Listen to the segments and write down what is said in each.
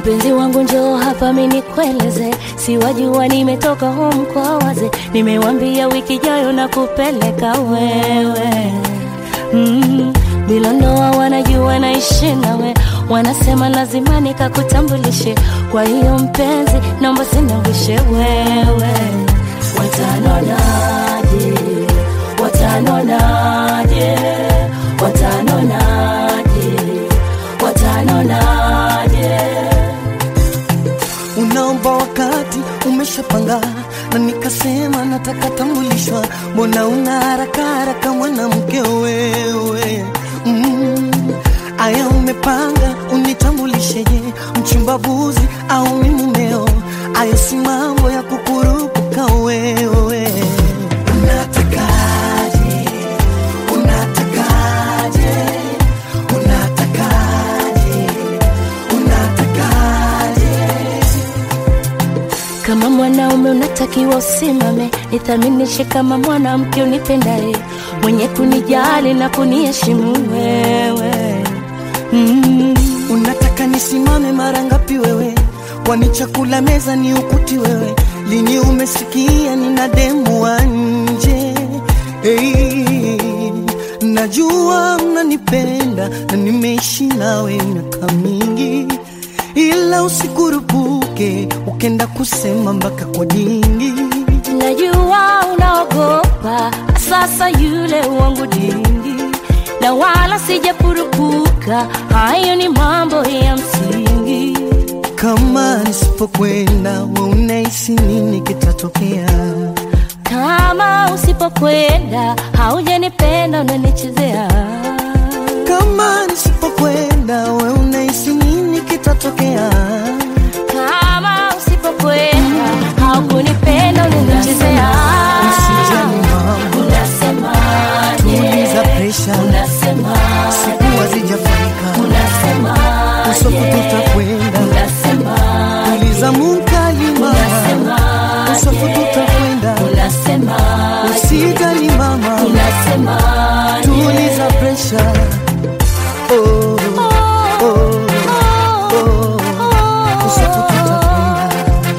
Mpenzi wangu njoo hapa mimi nikueleze, siwajua nimetoka home kwa waze, nimewambia wiki jayo na kupeleka wewe mm. Bila ndoa wanajua naishi nawe, wanasema lazima nikakutambulishe. Kwa hiyo mpenzi, naomba sinawishe wewe. Watanonaje? Watanonaje? Watanonaje? Watanonaje? Unaomba wakati umeshapanga, na nikasema nataka tambulishwa. Mbona una haraka haraka mwanamke wewe? Mm. Aya, umepanga unitambulisheje? Mchumbavuzi au mi mumeo? Ayo si mambo ya kukurupuka wewe. Unatakaje? Unatakaje? Unatakaje? Unatakaje? Kama mwanaume unatakiwa usimame, nithaminishe kama mwanamke unipendaye, mwenye kunijali na kuniheshimu wewe mm. Unataka nisimame mara ngapi wewe? Kwani chakula meza ni ukuti wewe? Lini umesikia nina demu wa nje? Hey, najua mnanipenda na nimeishi nawe miaka mingi, ila usikurupuke ukenda kusema mpaka kwa dingi. Najua unaogopa sasa yule wangu dingi, na wala sijapurupuka, hayo ni mambo ya msingi. Kama nisipokwenda we unahisi nini kitatokea? Kama usipokwenda haujanipenda, unanichezea. Kama nisipokwenda we unahisi nini kitatokea? Kama usipokwenda haukunipenda, unanichezea. Usijali mama, Unasemaje? tuliza presha, Unasemaje? siku hazijafika, Unasemaje? usofu tutakwenda, Unasemaje? tuliza munkali mama, Unasemaje? usofu tutakwenda, Unasemaje? usijali mama, Unasemaje? tuliza presha. Oh, oh, oh, usofu tutakwenda.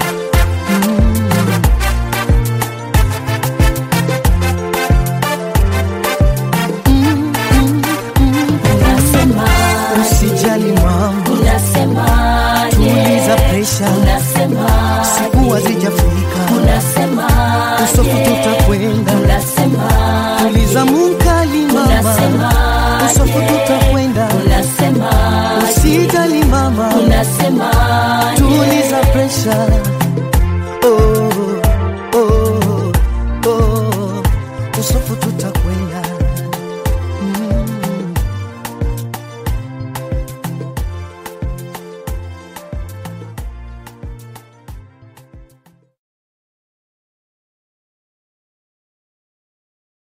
Unasemaje? Usijali mama, Unasemaje? tuliza presha, Unasemaje? siku hazijafika, Unasemaje? usofu tutakwenda, Unasemaje? tuliza munkali mama, Unasemaje? usofu tutakwenda, Unasemaje? usijali mama, Unasemaje? tuliza presha. Oh, oh, oh, usofu tutakwenda